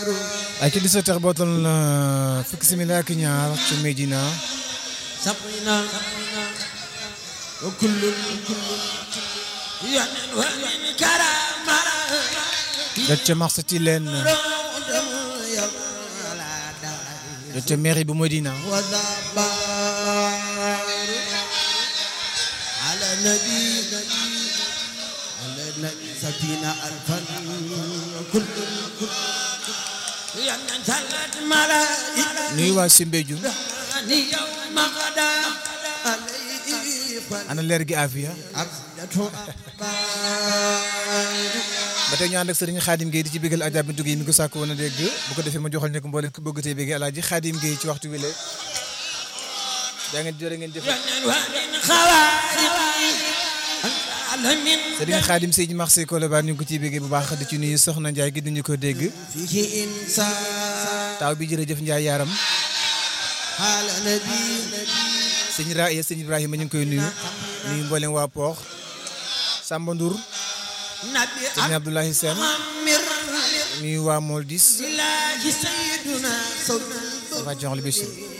ay ci 17 heures bootal na fukki simili ak ñaar ci Medina سقينا وكل يعني ومن كرم jot ca marché ci leen jot ca mairie bu Medina وذبار على نبي على نبي سفينة ألفا كل كل يعني ثلاث ملائكة nuyu waa Simbédioune يوم غدا عليه ana leer gi Afia فعبدته ba tey ñu ànd ak Serigne Khadim Gueye di ci bégal Adja Bintou Gueye mi ko sàkk woon a dégg bu ko defee ma joxal ne ko mboolem ku bëgg tey béggee Alaaji Khadim Gueye ci waxtu wi la daa ngeen jërë ngeen jëf ومن خوارق العالمين Serigne Khadim Seydi Marseille Colobane ñu ngi ko ciy béggee bu baax di ci nuyu Soxna Ndiaye gi duñu ko dégg فيه إنسان taaw bi jërëjëf Ndiaye yaaram على نبي sëñ Raaya sëñ Ibrahima ñu ngi koy nuyu nuyu mboolem waa Poox Samba Ndour نبي sëñ Abdoulaye Sène أمر nuyu waa Moldis الله سيدنا صلى waa Joxal Bichri